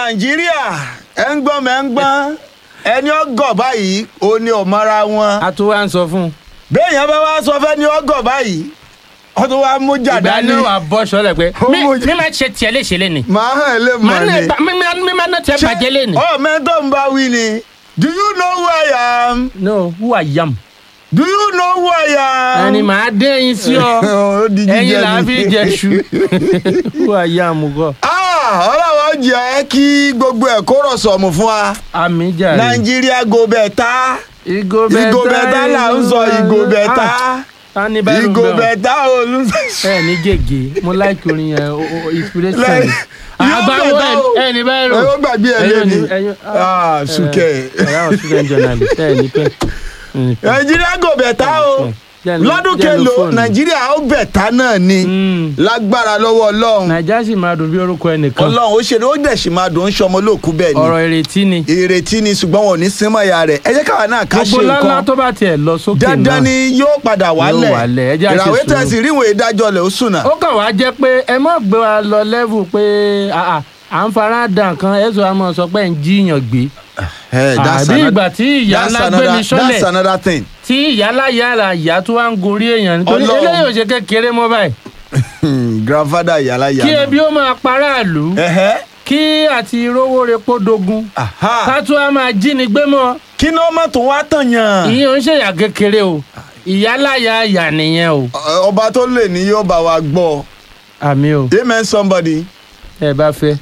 nàìjíríà ẹ ń gbọ́n mẹ́ ń gbọ́n ẹni ọgọ̀ báyìí ó ní ọ̀mọ́ra wọn a tún wá ń sọ fún un. béèyàn bá wá sọ fẹ́ ni ọgọ̀ báyìí wọ́n tún wá mú ìgbà jàdá ní náà wà bọ́ sọ́lẹ̀ pé Ó mi mú jẹ- mi máa ṣe tiẹ̀ léṣe lé ni. màá hàn ẹ́ lè mọ̀ Màá ni náà- mi máa- mi máa ná tiẹ̀ bàjẹ́ lé ni. ọ mẹ́tọ́ ń bá wí ni do you know who I am no who I am. do you know who I am. ẹni màá dé ẹyin sí ọ Ó di jíjẹ ẹyin là á ni. fi jẹ ṣu who I am gọ. Ah, ọlọ́wọ́ jẹ́ kí gbogbo ẹ̀ kó rọ̀ sọ̀mù fún wa àmì jàre. nàìjíríà go bẹ̀tà ìgò bẹ̀tà ìgò bẹ̀tà là ń sọ ìgò bẹ̀tà tani bẹ́ẹ̀ ló ń ìgò bẹ̀ ọ́. bẹ̀tà olùsọ. ẹ ní gègé mo like orin yẹn o- o- inspiration Like, ni. yóò àgbáwo bẹ̀tà o. ẹ ní bẹ́ẹ̀ rò. ẹ ó gbàgbé ẹ Ẹ̀yin ò lẹ́ni ní- ẹ̀yin- Ah, sùkẹ́. ẹ ráwọ̀ student journalist ẹ ní pẹ́. ẹ ní pẹ́. nàìjíríà go bẹ̀tà o Jẹ́ lo- lọ́dún jẹ́ lo kelo fóònù. nàìjíríà ó bẹ̀tà náà ni Mm. lágbára lọ́wọ́ ọlọ́run nàìjíríà sì máa dùn bí orúkọ ẹnìkan ọlọ́run ó ṣe ni ó dẹ̀ sì máa dùn ó ń ṣọmọ olóòkú bẹ́ẹ̀ ni ọ̀rọ̀ ìrètí ni ìrètí ni ṣùgbọ́n wọn ò ní sínmọ́ ìyá rẹ̀ ẹ jẹ́ káwa náà ká ṣe gbogbo lálá nǹkan tó bá tiẹ̀ lọ sókè náà dandan ni yóò padà wálẹ̀ wálẹ̀, ẹ jẹ́ á ṣe ìràwé sùúrù. tẹ̀sí ríwèé ìdájọ́ lẹ̀ ó sùnà. ó kàn wá jẹ́ pé ẹ mọ̀ gbé wa lọ lẹ́vù pé àà, à ń fara dà nǹkan ẹ̀sùn àmọ́ sọ pé ẹ̀ ń jiyàn gbé àbí ìgbà tí ìyá ńlá gbé mi sọ́lẹ̀ that's another thing. tí ìyá láyà ara ìyá tó wá ń gorí èèyàn nítorí Ọlọ́run. eléyìí ò ṣe kékeré mọ́ báyìí grandfather yàrá kí yàrá. ebi ó máa paráàlú kí àti rówó repo dogun ká tó a máa jí ni gbé mọ́ kí ni ọmọ tó wá tàn yàn. ìyẹn ò ń ṣèyà kékeré o ìyá láyà ìyá nìyẹn o ọba tó lè ní yóò bá wa gbọ́ àmì o amen somebody. ẹ bá fẹ́